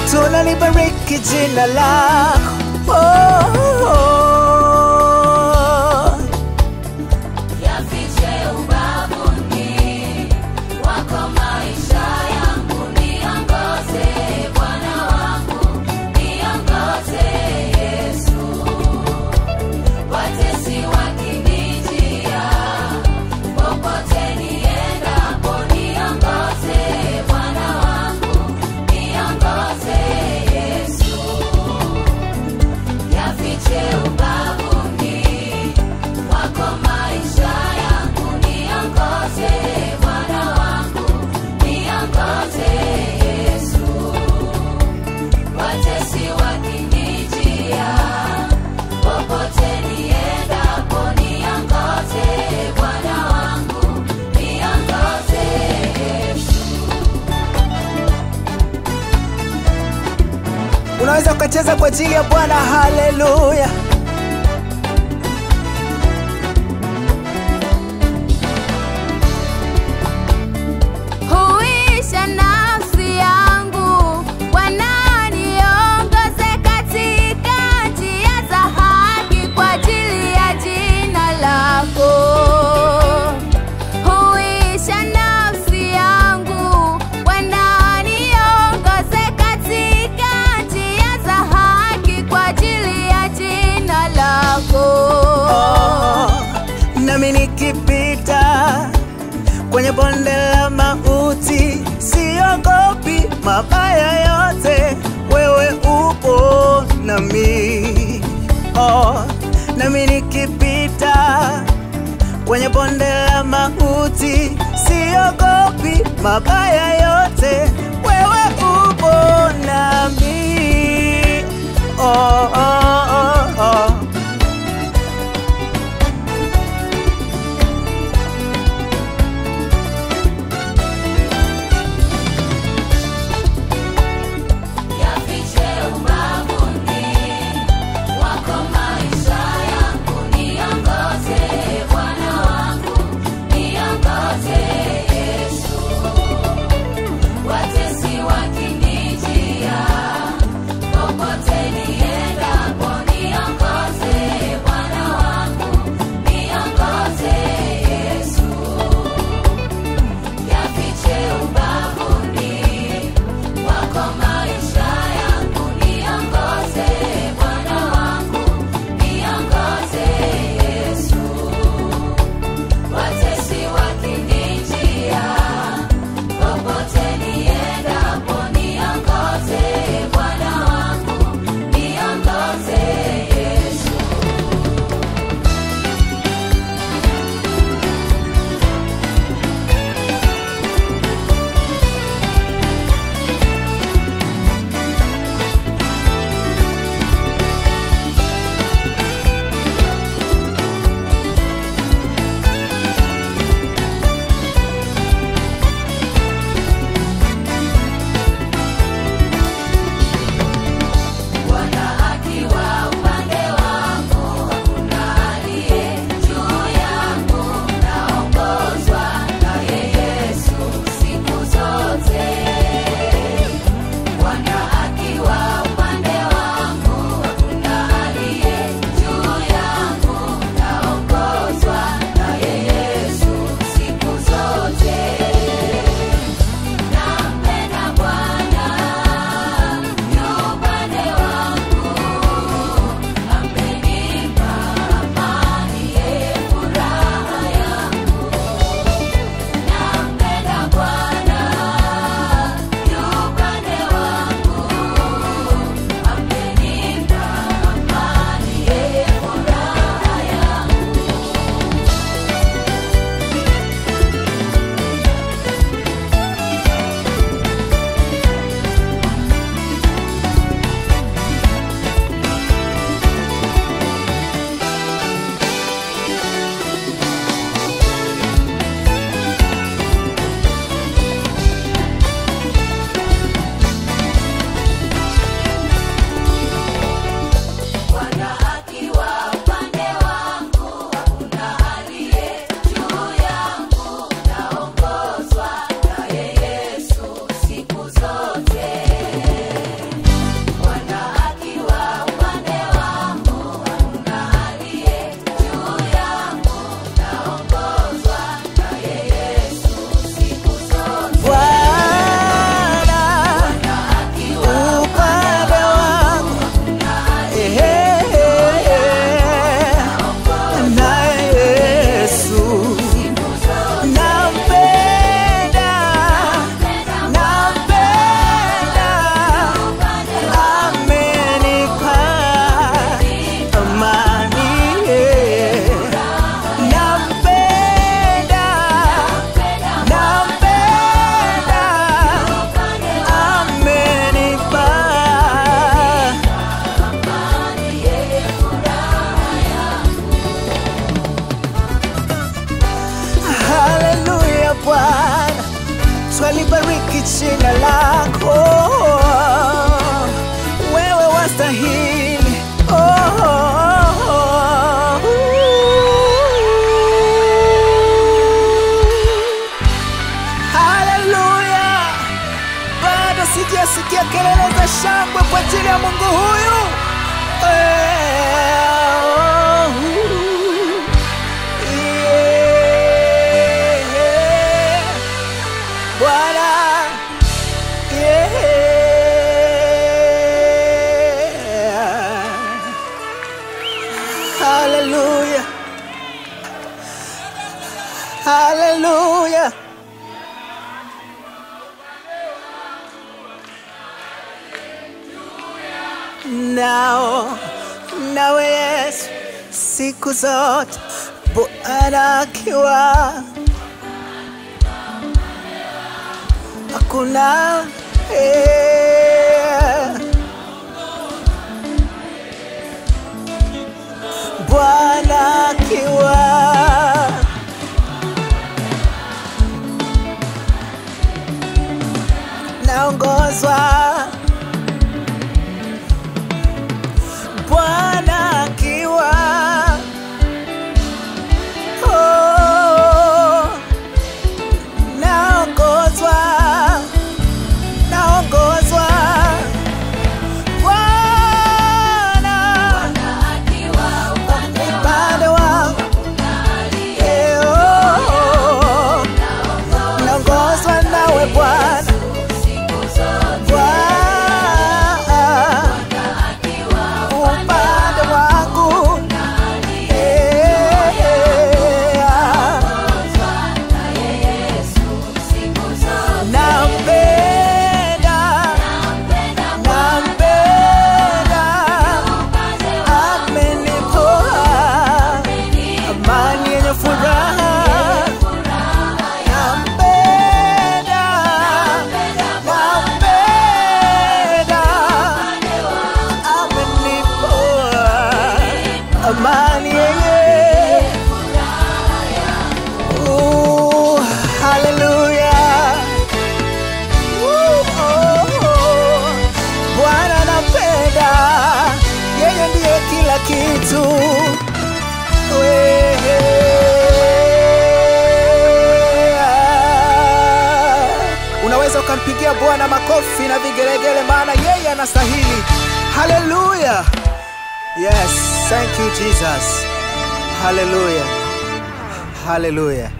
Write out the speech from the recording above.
tunalibariki jina lako oh, oh. Yafiche ubavuni wako maisha yangu, niongoze Bwana wangu, niongoze Yesu. Watesi wakinijia, popote niendapo, niongoze Bwana wangu, niongoze Yesu. Yafiche ubavuni wako maisha yangu, niongoze Bwana wangu, niongoze Yesu. Watesi wakinijia, popote niendapo, niongoze Bwana wangu, niongoze Yesu. unaweza ukacheza kwa ajili ya bwana haleluya Huisha nafsi yangu, Bwana niongoze katika njia za haki kwa ajili ya jina lako. Huisha nafsi yangu, Bwana niongoze katika njia za haki kwa ajili ya jina lako. oh, nami nikipita kwenye bonde la mauti siogopi mabaya yote wewe upo nami oh, nami nikipita kwenye bonde la mauti siogopi mabaya yote wewe upo nami oh, oh, oh, oh. Yafiche ubavuni wako maisha yangu, niongoze Bwana wangu, niongoze Yesu. Wate ajili ya Mungu huyu. Eh, oh, yeah. Bwana yeah. Hallelujah. Hallelujah. Nao nawe Yesu siku zote Bwana akiwa hakuna eh, Bwana akiwa naongozwa Bwana akiwa oh, naongozwa naongozwa Bwana upande wangu eh, oh, naongozwa nawe Bwana Bwana upande wangu eh, nampenda nampenda amenipoa amani yenye furaha nampenda nampenda amenipoa amani yenye Ooh, hallelujah. Ooh, oh, oh. Bwana nampenda, yeye ndiye kila kitu. Wewe. Unaweza ukampigia Bwana makofi na vigelegele, maana yeye anastahili. Haleluya! Yes, thank you Jesus. Haleluya, haleluya.